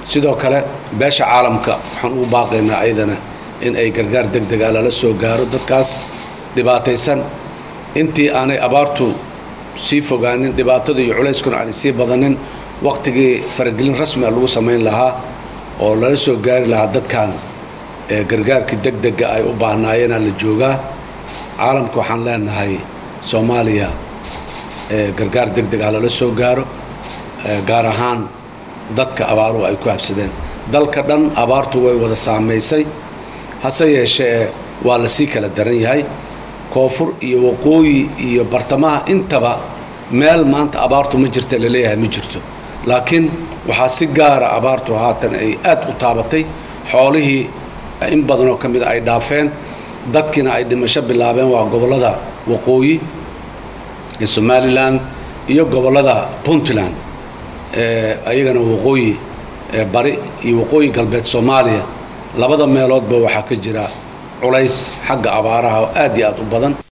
sidoo kale beesha caalamka waxaan ugu baaqaynaa ayadana in ay gargaar deg dega lala soo gaaro dadkaas dhibaataysan intii aanay abaartu sii fogaanin dhibaatada iyo culayskuna aanay sii badanin waqtigii faragelin rasmia lagu samayn lahaa oo lala soo gaari lahaa dadkan gargaarkii deg dega ay u baahnaayeenaa la joogaa caalamka waxaan leenahay soomaaliya gargaar deg deg ah lala soo gaaro gaar ahaan dadka abaaruhu ay ku habsadeen dalka dhan abaartu way wada saamaysay hase yeeshee waa la sii kala daran yahay koonfur iyo waqooyi iyo bartamaha intaba meel maanta abaartu ma jirta laleeyahay ma jirto laakiin waxaa si gaara abaartu haatan ay aad u taabatay xoolihii in badanoo ka mida ay dhaafeen dadkiina ay dhimasho bilaabeen waa gobollada waqooyi ee somalilan iyo gobollada puntland ayagana waqooyi bari iyo waqooyi galbeed soomaaliya labada meeloodba waxaa ka jira culays xagga abaaraha oo aad iyo aad u badan